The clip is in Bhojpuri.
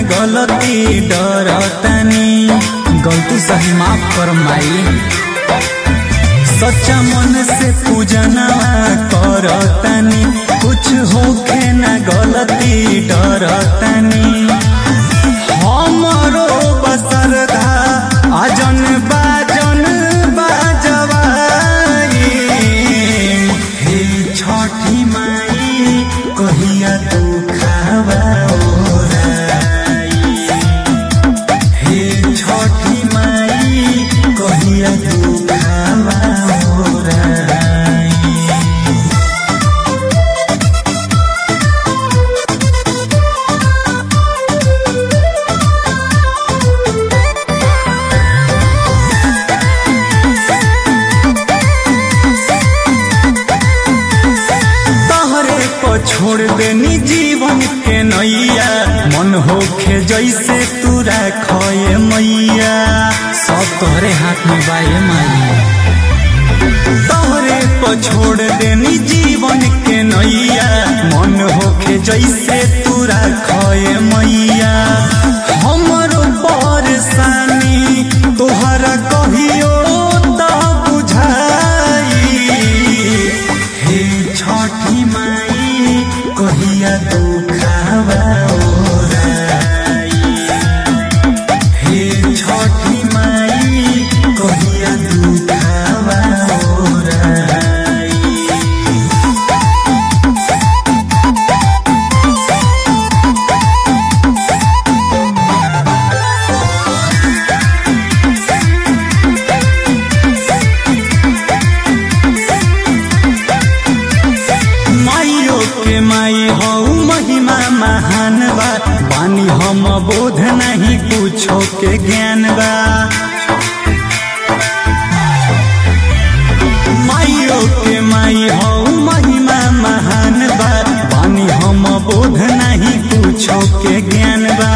गलती डरतनी गलती सही माफ कर माई सच्चा मन से पूजना करतनी कुछ होखे न गलती डरतनी हमरो बसरदा आजन बाजन बाजवाई हे छठी माई कहिया तू खावा ओराई। हे छठी माई कहिया तू खावा ओराई। तहरे पर छोड़ देनी जीवन के नैया मन होखे जैसे तू रखे मैया सब तोहरे हाथ में बाए माई तोहरे पर छोड़ देनी जीवन के नैया मन होखे जैसे तू रखे मैया हमरो परेशानी तोहरा कहियो त बुझाई हे छठी माई कहिया दुखावा ओराई। हे छठी माई कहिया दुखावा ओराई। माइयो के माई हो महिमा महान बा बानी हम बोध नहीं कुछो के ज्ञान बा माइयो के माई हो महिमा महान बा बानी हम बोध नहीं कुछो के ज्ञान बा